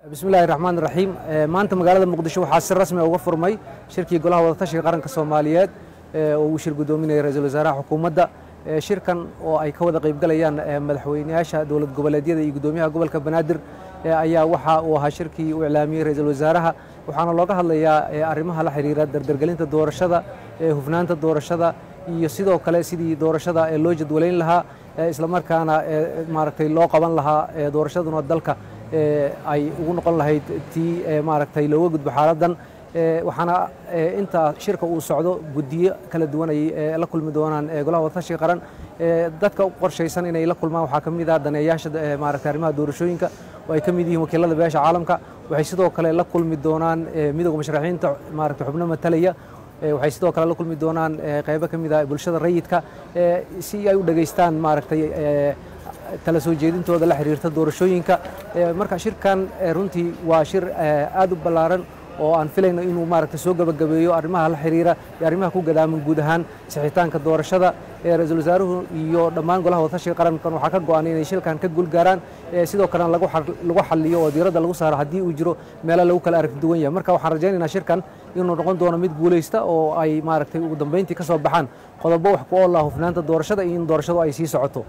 bismillahi raxmaan raxiim maanta magaalada muqdisho waxaa si rasmi uga furmay shirkii golaha wadatashiga qaranka soomaaliyeed oo uu shir gudoominaya ra-iisul wasaaraha xukuumadda shirkan oo ay ka wada qaybgalayaan madaxweyneyaasha dowlad goboleedyada iyo gudoomiyaha gobolka banaadir ayaa waxa uu ahaa shirkii uu iclaamiyey ra-iisul wasaaraha waxaana looga hadlayaa arrimaha la xiriira dardargelinta doorashada hufnaanta doorashada iyo sidoo kale sidii doorashada loo jadwalayn lahaa islamarkaana maaragtay loo qaban lahaa doorashaduna dalka ay ugu noqon lahayd tii maaragtay looga gudbo xaaladdan waxaana inta shirka uu socdo guddiyo kala duwan ay la kulmi doonaan golaha wadatashiga qaran dadka u qorshaysan inay la kulmaan waxaa ka mid ah daneeyaasha maaragtay arrimaha doorashooyinka oo ay ka mid yihiin wakiilada beesha caalamka waxay sidoo kale la kulmi doonaan midowga musharaxiinta maaragtay xubno matalaya waxay sidoo kale la kulmi doonaan qaybo ka mid ah bulshada rayidka si ay u dhegaystaan maaragtay tala soo jeedintooda la xiriirta doorashooyinka marka shirkan runtii waa shir aad u ballaaran oo aan filayno inuu maaragtay soo gabagabeeyo arrimaha la xiriira iyo arrimaha ku gadaaman guud ahaan sixitaanka doorashada ra-iisul wasaaruhu iyo dhammaan golaha wadatashiga qarankan waxaa ka go-an inay shilkan ka guulgaaraan sidoo kalena lagu xaliyo oo diiradda lagu saaro haddii uu jiro meelo lagu kala aragti duwan yahay marka waxaan rajaynaynaa shirkan inuu noqon doono mid guulaysta oo ay maaragtay ugu dambeyntii ka soo baxaan qodobo wax ku oolah hufnaanta doorashada iyo in doorashadu ay sii socoto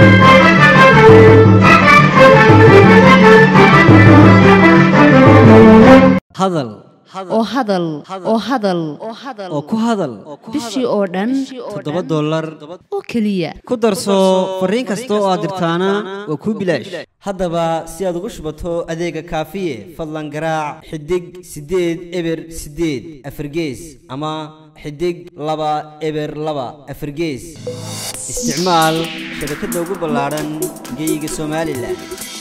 hadal oo hadal oo hadal oo ku hadal bishii oo dhan toddoba dollar oo keliya ku darso fariin kasta oo aad dirtaana waa kuu bilaash haddaba si aad ugu shubato adeega kaafiye fadlan garaac xidig siddeed eber siddeed afargees ama xidig laba eber laba afargees isticmaal shabakadda ugu ballaadhan geeyiga somalilan